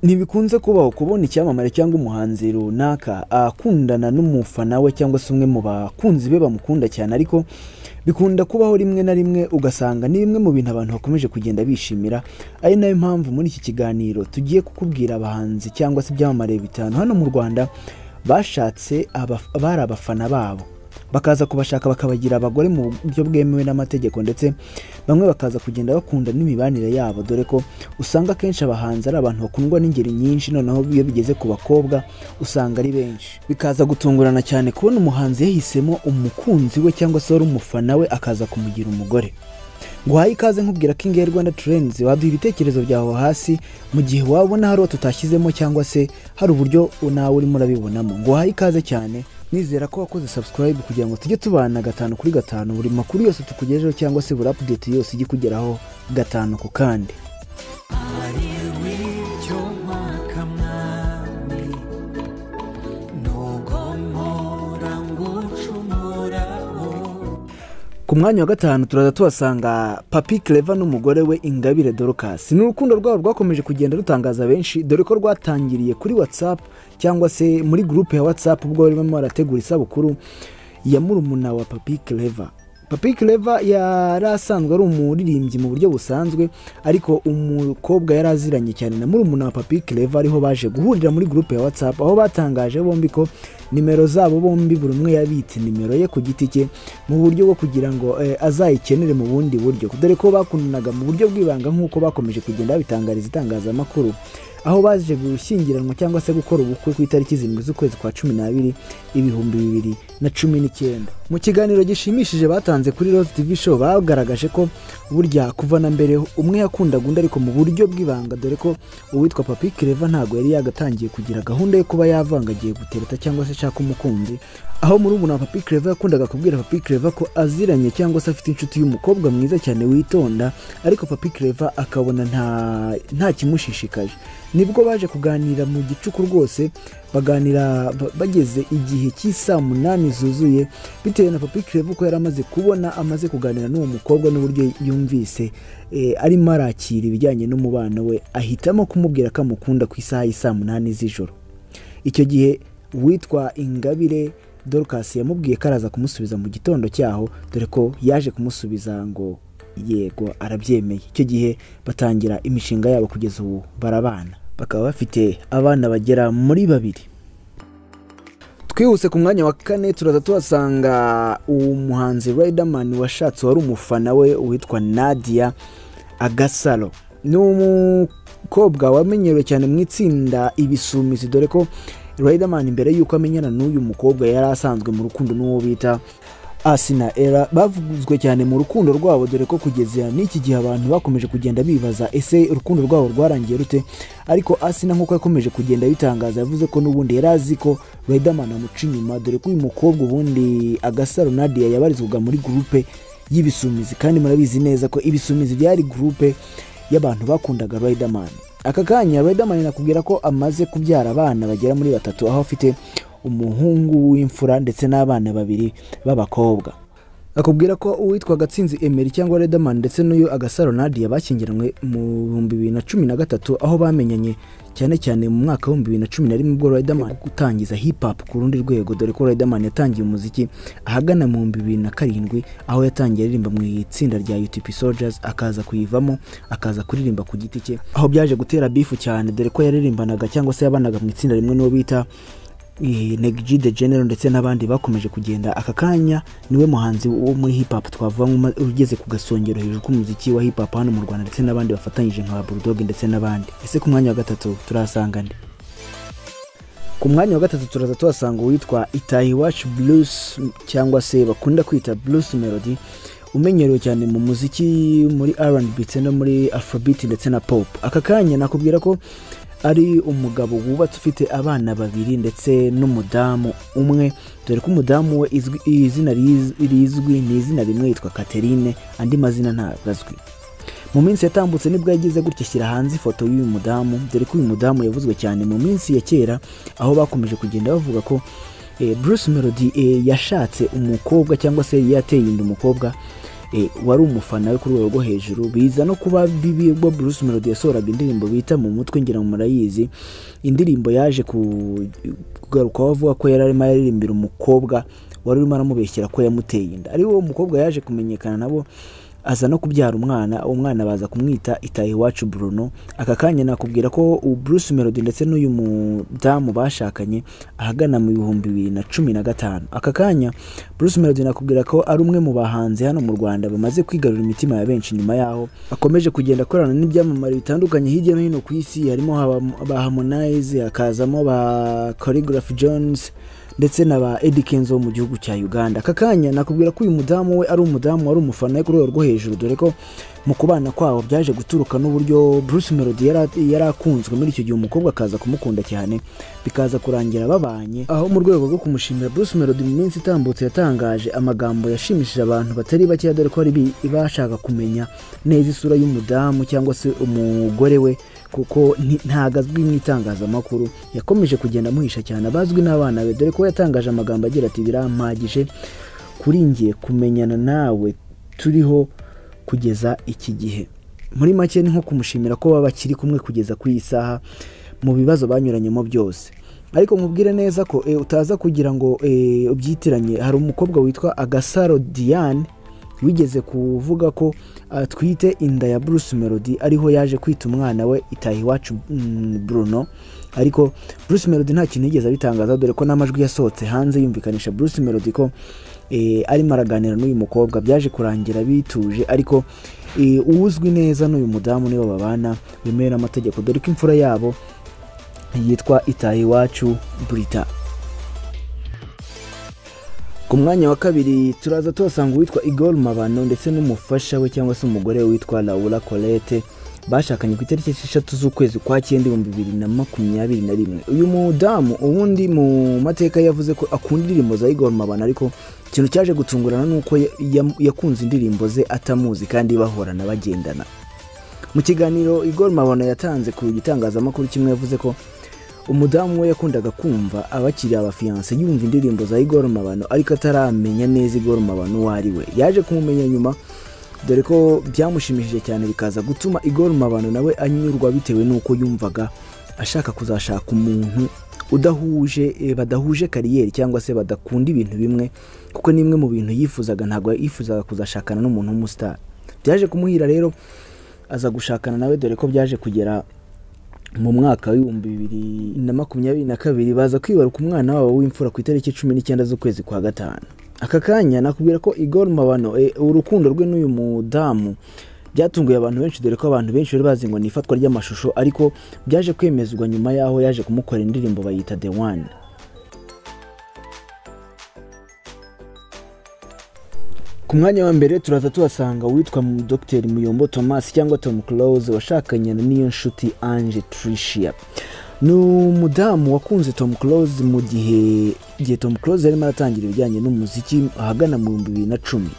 ntibikunze kubaho kubona icyamamare cyangwa umuhanzi runaka akundana n'umufana we cyangwa se umwe mu bakunzi be bamukunda cyane ariko bikunda kubaho rimwe na rimwe ugasanga ni bimwe mu bintu abantu bakomeje kugenda bishimira ari nayo mpamvu muri iki kiganiro tugiye kukubwira abahanzi cyangwa se ibyamamare bitanu hano mu rwanda bashatse bari abafana babo bakaza kubashaka bakabagira abagore mu buryo bwemewe n'amategeko ndetse bamwe bakaza kugenda bakunda n'imibanire yabo dore ko usanga akenshi abahanzi ari abantu bakundwa n'ingeri nyinshi noneho iyo bigeze ku bakobwa usanga ari benshi bikaza gutungurana cyane kubona umuhanzi yahisemo umukunzi we cyangwa se wari umufana we akaza kumugira umugore guhaye ikaze nkubwira ko ingehe rwanda turenze waduha ibitekerezo byawe hasi mu gihe wabona hari uwo tutashyizemo cyangwa se hari uburyo nawe urimo urabibonamo guhaye ikaze cyane nizera ko wakoze subscribe kugira ngo tujye tubana gatanu kuri gatanu buri makuru yose tukugejeho cyangwa se buri update yose ijye kugeraho gatanu ku kandi ku mwanya wa gatanu turaza tuhasanga papi kereva n'umugore we ingabire dorokasi ni urukundo rwabo rwakomeje kugenda rutangaza benshi dore ko rwatangiriye kuri watsapu cyangwa se muri gurupe ya watsapu ubwo barimo barategura isabukuru ya murumuna wa papi kereva papi kereva yari asanzwe ari umuririmbyi mu buryo busanzwe ariko umukobwa yari aziranye cyane na murumuna wa papi kereva ariho baje guhurira muri gurupe ya watsapu aho batangaje bombi ko nimero zabo bombi buri umwe yabitse nimero ye ku giti cye mu buryo bwo kugira ngo azayikenere mu bundi buryo dore ko bakundanaga mu buryo bw'ibanga nk'uko bakomeje kugenda babitangariza itangazamakuru aho baje gushyingiranwa cyangwa se gukora ubukwe ku itariki zirindwi z'ukwezi kwa cumi n'abiri ibihumbi bibiri na cumi n'icyenda mu kiganiro gishimishije batanze kuri rose tv show bagaragaje ko burya kuva na mbere umwe yakundaga undi ariko mu buryo bw'ibanga dore ko uwitwa papi kereva ntabwo yari yagatangiye kugira gahunda yo kuba yavanga agiye gutereta cyangwa se ashaka umukunzi aho muri ubu na papi kereva yakundaga kubwira papi kereva ko aziranye cyangwa se afite inshuti y'umukobwa mwiza cyane witonda ariko papi kereva akabona nta kimushishikaje nibwo baje kuganira mu gicuku rwose baganira bageze igihe cy'isaa munani zuzuye bitewe na papi kereva uko yari amaze kubona amaze kuganira n'uwo mukobwa n'uburyo yumvise arimo arakira ibijyanye n'umubano we ahitamo kumubwira ko amukunda ku isaha y'isaa munani z'ijoro icyo gihe uwitwa ingabire dorukasi yamubwiye ko araza kumusubiza mu gitondo cyaho dore ko yaje kumusubiza ngo yego arabyemeye icyo gihe batangira imishinga yabo kugeza ubu barabana bakaba bafite abana bagera muri babiri twihuse ku mwanya wa kane turaza tuhasanga umuhanzi Riderman washatse wari umufana we witwa nadia agasaro ni umukobwa wamenyerewe cyane mu itsinda ibisumizi dore ko Riderman mbere y'uko amenyana n'uyu mukobwa yari asanzwe mu rukundo n'uwo bita asina era bavuzwe cyane mu rukundo rwabo dore ko kugeza n'iki gihe abantu bakomeje kugenda bibaza ese urukundo rwabo rwarangiye rute ariko asina nk'uko yakomeje kugenda bitangaza yavuze ko n'ubundi yari azi ko Riderman amuca inyuma dore ko uyu mukobwa ubundi agasaro nadia yabarizwaga muri gurupe y'ibisumizi kandi murabizi neza ko ibisumizi byari gurupe y'abantu bakundaga Riderman aka kanya Riderman nakubwira ko amaze kubyara abana bagera muri batatu aho afite umuhungu w'imfura ndetse n'abana babiri b'abakobwa akubwira ko uwitwa gatsinzi emeri cyangwa redamani ndetse n'uyu agasaro nadia bakingiranywe mu bihumbi bibiri na cumi na gatatu aho bamenyanye cyane cyane mu mwaka w'ibihumbi bibiri na cumi na rimwe ubwo redamani gutangiza hipapu ku rundi rwego dore ko redamani yatangiye umuziki ahagana mu bihumbi bibiri na karindwi aho yatangiye aririmba mu itsinda rya UTP Soldiers akaza kuyivamo akaza kuririmba ku giti cye aho byaje gutera bifu cyane dore ko yaririmbanaga cyangwa se yabanaga mu itsinda rimwe n'uwo bita Negji de General ndetse n'abandi bakomeje kugenda aka kanya niwe muhanzi wo muri hip hop twavuga ugeze ku gasongero hejuru k'umuziki wa hip hop hano mu Rwanda ndetse n'abandi bafatanyije nka Bulldog ndetse n'abandi ese ku mwanya wa gatatu turahasanga nde ku mwanya wa gatatu turaza tuhasanga uwitwa Itahi Watch Blues cyangwa se bakunda kwita Blues Melody umenyerewe cyane mu muziki muri R&B ndetse no muri Afrobeat ndetse na Pop aka kanya nakubwira ko ari umugabo wubatse ufite abana babiri ndetse n'umudamu umwe dore ko umudamu we izina rizwi ni izina rimwe yitwa Catherine andi mazina ntabwo azwi mu minsi yatambutse nibwo yagize gutya ashyira hanze ifoto y'uyu mudamu dore ko uyu mudamu yavuzwe cyane mu minsi ya kera aho bakomeje kugenda bavuga ko Bruce Melody yashatse umukobwa cyangwa se yateye inda umukobwa wari umufana we ku rwego rwo hejuru biza no kuba bibi ubwo Bruce Melody yasohoraga indirimbo bita mu mutwe ngira ngo murayizi indirimbo yaje kugarukaho avuga ko yari arimo yaririmbira umukobwa wari urimo aramubeshyera ko yamuteye inda ari wo mukobwa yaje kumenyekana nabo aza no kubyara umwana uwo mwana baza kumwita itaye iwacu Bruno aka kanya nakubwira ko Bruce Melody ndetse n'uyu mudamu bashakanye ahagana mu bihumbi bibiri na cumi na gatanu aka kanya Bruce Melody nakubwira ko ari umwe mu bahanzi hano mu Rwanda bamaze kwigarura imitima ya benshi nyuma yaho akomeje kugenda akorana n'ibyamamare bitandukanye hirya no hino ku isi harimo ba Harmonize hakazamo ba Choreograph Jones ndetse na ba Eddy Kenzo mu gihugu cya Uganda aka kanya nakubwira ko uyu mudamu we ari umudamu wari umufana we ku rwego rwo hejuru dore ko mu kubana kwabo byaje guturuka n'uburyo Bruce Melody yari akunzwe muri icyo gihe umukobwa akaza kumukunda cyane bikaza kurangira babanye aho mu rwego rwo kumushimira Bruce Melody mu minsi itambutse yatangaje amagambo yashimishije abantu batari bakeya dore ko ari bashaka kumenya neza isura y'umudamu cyangwa se umugore we kuko ntabwo azwi mu itangazamakuru yakomeje kugenda amuhisha cyane abazwi n'abana be dore ko yatangaje amagambo agira ati birampagije kuri ngiye kumenyana nawe turiho kugeza iki gihe muri make ni nko kumushimira ko baba bakiri kumwe kugeza ku isaha mu bibazo banyuranyemo byose ariko mubwire neza ko utaza kugira ngo ubyitiranye hari umukobwa witwa agasaro diane wigeze kuvuga ko atwite inda ya Bruce Melody ariho yaje kwita umwana we itaha iwacu Bruno ariko Bruce Melody nta kintu yigeze abitangaza dore ko n'amajwi yasohotse hanze yumvikanisha Bruce Melody ko arimo araganira n'uyu mukobwa byaje kurangira bituje ariko uwuzwi neza n'uyu mudamu nibo babana wemewe n'amategeko dore ko imfura yabo yitwa itaha iwacu Brita ku mwanya wa kabiri turaza tuhasanga uwitwa igor mabano ndetse n'umufasha we cyangwa se umugore we witwa laura colette bashakanye ku itariki esheshatu z'ukwezi kwa cyenda ibihumbi bibiri na makumyabiri na rimwe uyu mudamu ubundi mu mateka yavuze ko akunda indirimbo za igor mabano ariko ikintu cyaje gutungurana ni uko yakunze indirimbo ze atamuzi kandi bahorana bagendana mu kiganiro igor mabano yatanze ku gitangazamakuru kimwe yavuze ko umudamu we yakundaga kumva abakiriya abafiyanse yumva indirimbo za igor mabano ariko ataramenya neza igor mabano uwo ari we yaje kumumenya nyuma dore ko byamushimishije cyane bikaza gutuma igor mabano nawe anyurwa bitewe n'uko yumvaga ashaka kuzashaka umuntu udahuje badahuje kariyeri cyangwa se badakunda ibintu bimwe kuko n'imwe mu bintu yifuzaga ntabwo yifuzaga kuzashakana n'umuntu w'umusitari byaje kumuhira rero aza gushakana nawe dore ko byaje kugera mu mwaka w'ibihumbi bibiri na makumyabiri na kabiri baza kwibaruka umwana wabo w'imfura ku itariki cumi n'icyenda z'ukwezi kwa gatanu aka kanya nakubwira ko igor mabano urukundo rwe n'uyu mudamu byatunguye abantu benshi dore ko abantu benshi bari bazi ngo ni ifatwa ry'amashusho ariko byaje kwemezwa nyuma y'aho yaje kumukora indirimbo bayita the one ku mwanya wa mbere turaza tuhasanga uwitwa dr muyombo thomas cyangwa tom close washakanye n'iyo nshuti ange tricia ni umudamu wakunze tom close mu gihe igihe tom close yarimo aratangira ibijyanye n'umuziki ahagana mu bihumbi bibiri na cumi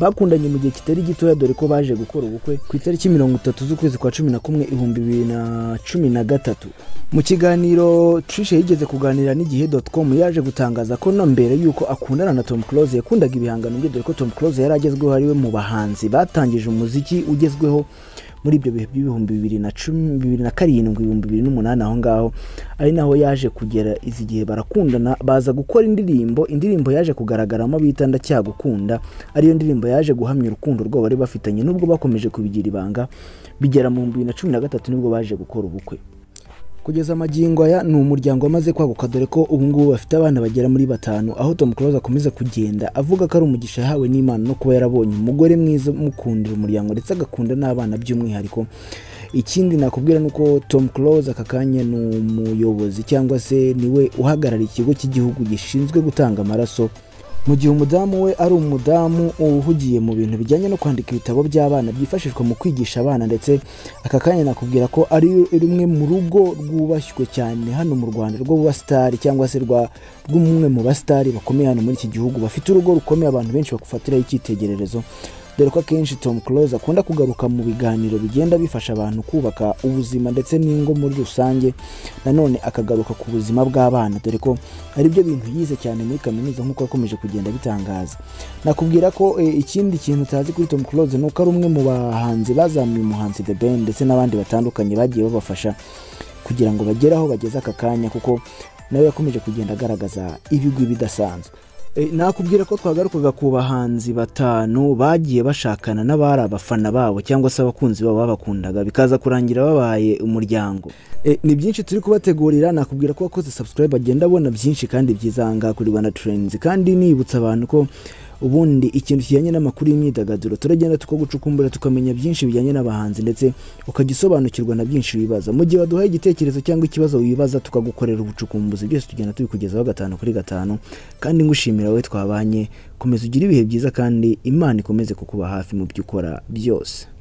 bakundanye mu gihe kitari gitoya dore ko baje gukora ubukwe ku itariki mirongo itatu z'ukwezi kwa cumi na kumwe ibihumbi bibiri na cumi na gatatu mu kiganiro trishe yigeze kuganira n'igihe com yaje gutangaza ko no mbere y'uko akundana na tom close yakundaga ibihangano bye dore ko tom close yari agezweho ari we mu bahanzi batangije umuziki ugezweho muri ibyo bihe by'ibihumbi bibiri na cumi bibiri na karindwi ibihumbi bibiri n'umunani aho ngaho ari naho yaje kugera izi gihe barakundana baza gukora indirimbo indirimbo yaje kugaragaramo bita ndacyagukunda ariyo ndirimbo yaje guhamya urukundo rwabo bari bafitanye nubwo bakomeje kubigira ibanga bigera mu bihumbi bibiri na cumi na gatatu nibwo baje gukora ubukwe kugeza amagingo aya ni umuryango wamaze kwaguka dore ko ubu ngubu bafite abana bagera muri batanu aho Tom Close akomeza kugenda avuga ko ari umugisha yahawe n'Imana no kuba yarabonye umugore mwiza umukundira umuryango ndetse agakunda n'abana by'umwihariko ikindi nakubwira ni uko Tom Close aka kanya ni umuyobozi cyangwa se niwe uhagarariye ikigo cy'igihugu gishinzwe gutanga amaraso mu gihe umudamu we ari umudamu uhugiye mu bintu bijyanye no kwandika ibitabo by'abana byifashishwa mu kwigisha abana ndetse aka kanya nakubwira ko ari rumwe mu rugo rwubashywe cyane hano mu rwanda rw'abasitari cyangwa se rw'umwe mu basitari bakomeye hano muri iki gihugu bafite urugo rukomeye abantu benshi bagufatiraho icyitegererezo dore ko akenshi Tom Close akunda kugaruka mu biganiro bigenda bifasha abantu kubaka ubuzima ndetse n'ingo muri rusange nanone akagaruka ku buzima bw'abana dore ko ari byo bintu yize cyane muri kaminuza nk'uko yakomeje kugenda bitangaza nakubwira ko eh, ikindi kintu utazi kuri Tom Close ni uko ari umwe mu bahanzi bazamuye umuhanzi The Ben ndetse n'abandi batandukanye bagiye babafasha kugira ngo bagere aho bageze aka kanya kuko nawe yakomeje kugenda agaragaza ibigwi bidasanzwe Eh, nakubwira ko twagarukaga ku bahanzi batanu bagiye bashakana n'abari abafana babo cyangwa se abakunzi babo babakundaga bikaza kurangira babaye umuryango Eh, ni byinshi turi kubategurira nakubwira ko wakoze subscribe agenda abona byinshi kandi byiza aha ngaha kuri rwanda trains kandi nibutsa abantu ko ubundi ikintu kijyanye n'amakuru y'imyidagaduro turagenda tukagucukumbura tukamenya byinshi bijyanye n'abahanzi ndetse ukajya usobanukirwa na byinshi wibaza mu gihe waduhaye igitekerezo cyangwa ikibazo wibaza tukagukorera ubucukumbuzi byose tugenda tubikugezaho gatanu kuri gatanu kandi ngushimira wowe twabanye komeza ugire ibihe byiza kandi imana ikomeze kukuba hafi mu byo ukora byose